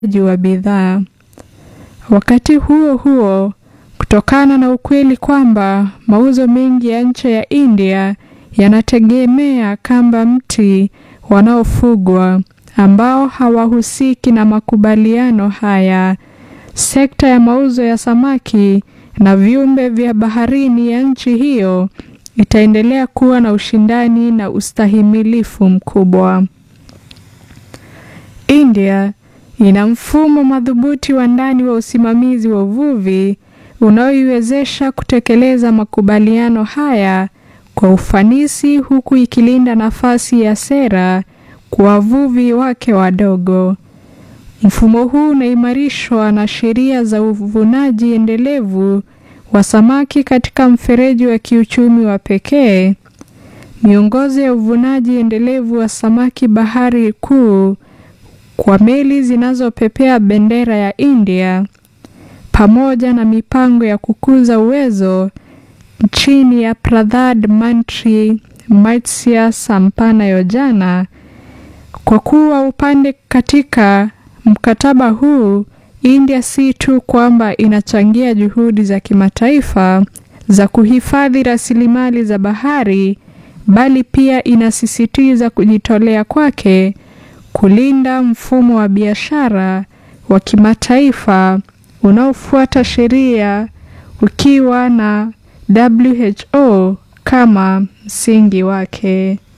wa bidhaa. Wakati huo huo, kutokana na ukweli kwamba mauzo mengi ya nje ya India yanategemea kamba mti wanaofugwa ambao hawahusiki na makubaliano haya, sekta ya mauzo ya samaki na viumbe vya baharini ya nchi hiyo itaendelea kuwa na ushindani na ustahimilifu mkubwa. India ina mfumo madhubuti wa ndani wa usimamizi wa uvuvi unaoiwezesha kutekeleza makubaliano haya kwa ufanisi huku ikilinda nafasi ya sera kwa wavuvi wake wadogo. Mfumo huu unaimarishwa na sheria za uvunaji endelevu wa samaki katika mfereji wa kiuchumi wa pekee, miongozo ya uvunaji endelevu wa samaki bahari kuu kwa meli zinazopepea bendera ya India, pamoja na mipango ya kukuza uwezo chini ya Pradhan Mantri Matsya Sampana Yojana. Kwa kuwa upande katika mkataba huu, India si tu kwamba inachangia juhudi za kimataifa za kuhifadhi rasilimali za bahari, bali pia inasisitiza kujitolea kwake kulinda mfumo wa biashara wa kimataifa unaofuata sheria ukiwa na WHO kama msingi wake.